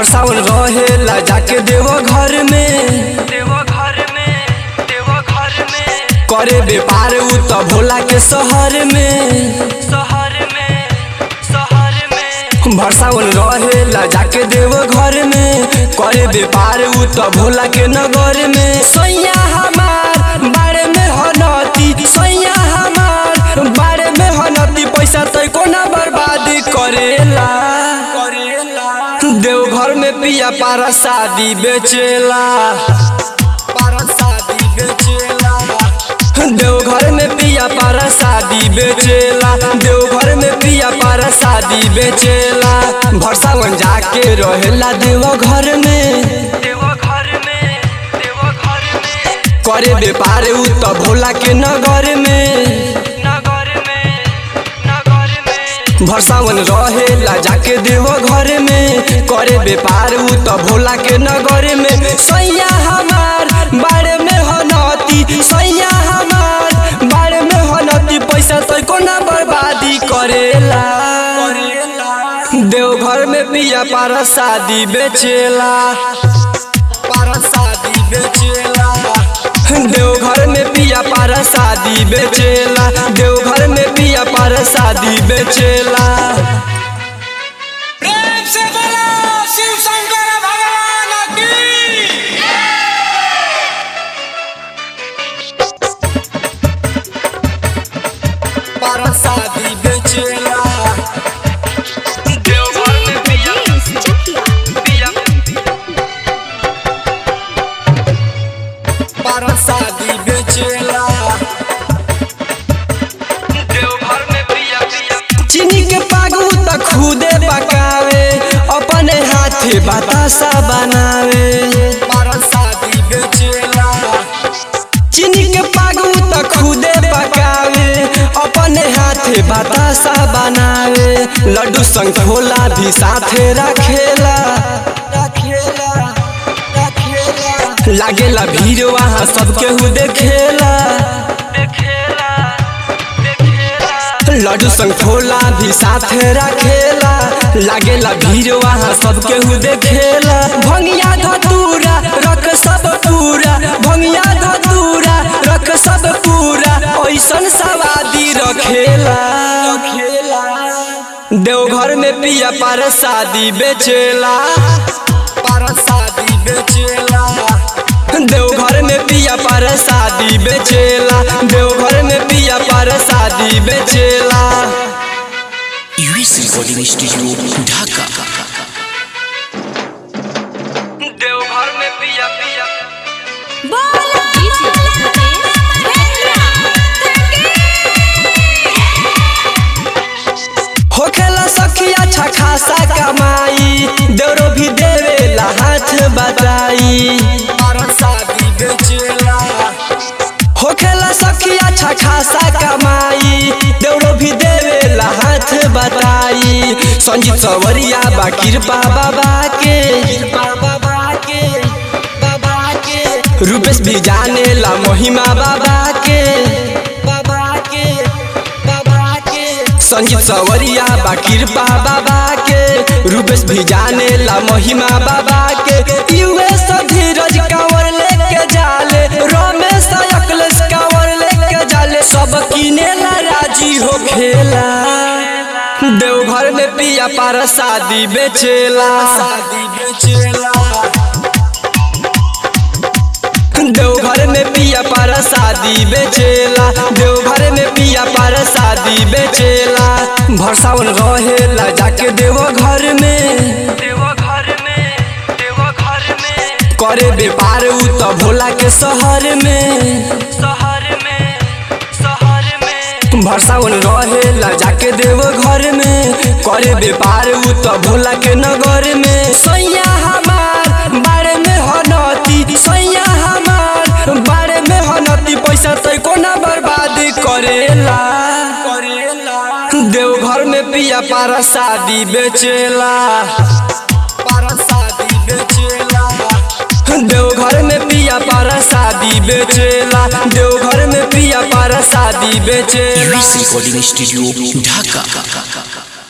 भरसावन रहेला जाके देव घर में देव घर में देव घर में करे व्यापार उ त भोला के शहर में शहर में शहर में भरसावन रहेला जाके देव घर में करे व्यापार उ त भोला के नगर में सैया हमार बारे में हनती सैया हमार बारे में हनती पैसा तै कोना बर्बादी करेला देवघर में पिया पारा शादी बेचेला पारा शादी बेचेला देवघर में पिया पारा शादी बेचेला देवघर में पिया पारा शादी बेचेला भरसावन जाके रहेला देवघर में देव घर में देव घर में करे व्यापार उ त भोला के नगर में नगर में नगर में भरसावन रहेला जाके देव घर में करे व्यापार उ त भोला के नगर में सैया हमार बारे में हनती सैया हमार बारे में हनती पैसा तो कोना बर्बादी करेला देवघर में पिया पारा शादी बेचेला पारा शादी बेचेला देवघर में पिया पारा शादी बेचेला देवघर में पिया पारा शादी बेचेला प्रेम से बोलो शिव शंकर भगवान की पारा शादी बेचेला देवघर में पिया पिया पारा शादी बेचेला देवघर में पिया पिया चीनी के पागू त खुदे पकावे अपने हाथे बतासा बनावे पारा शादी बेचेला चीनी के पागू त खुदे पकावे अपने हाथे बतासा बनावे लड्डू संग खोला भी साथे रखेला रखेला रखेला लागेला भीड़ वहाँ सबके हु देखेला देखेला देखेला लड्डू संग खोला भी साथे रखेला लागेला भीड़ वहाँ सबके हु देखेला भंगिया धतूरा रख सब पूरा भंगिया धतूरा रख सब पूरा ऐसन सवादी रखेला देवघर में पिया पार शादी बेचेला पार शादी बेचेला देवघर में पिया पार शादी बेचेला देवघर में पिया पार शादी बेचेला US recording studio Dhaka Deoghar में पिया पिया होखेला सखी अच्छा खासा कमाई देवरो भी देवेला हाथ बताई होखेला सखी अच्छा खासा कमाई देवरो भी देवेला हाथ बताई संजीत सवरिया बा कृपा बाबा के कृपा बाबा के बाबा के रूपेश भी जाने ला महिमा बाबा के बाबा के बाबा के संजीत सवरिया बा कृपा बाबा के रूपेश भी जाने ला महिमा बाबा के यूएस धीरज कंवर लेके जाले रमेश अखिलेश कंवर लेके जाले सब किने ला राजी हो खेला देवघर में पिया पार शादी बेचेला शादी बेचेला देवघर में पिया पारा शादी बेचेला देवघर में पिया पारा शादी बेचेला भरसावन रहेला जाके देव घर में देव घर में देव घर में करे व्यापार उ त भोला के शहर में शहर में शहर में भरसावन रहेला जाके देव घर में करे व्यापार उ त भोला के नगर में सैया हमार बारे में हनती सैया हमार बारे में हनती पैसा तै कोना बर्बादी करेला देवघर में पिया पारा शादी बेचेला पारा शादी बेचेला देवघर में पिया पारा शादी बेचेला देवघर में पिया पारा शादी बेचेला यूएस रिकॉर्डिंग स्टूडियो ढाका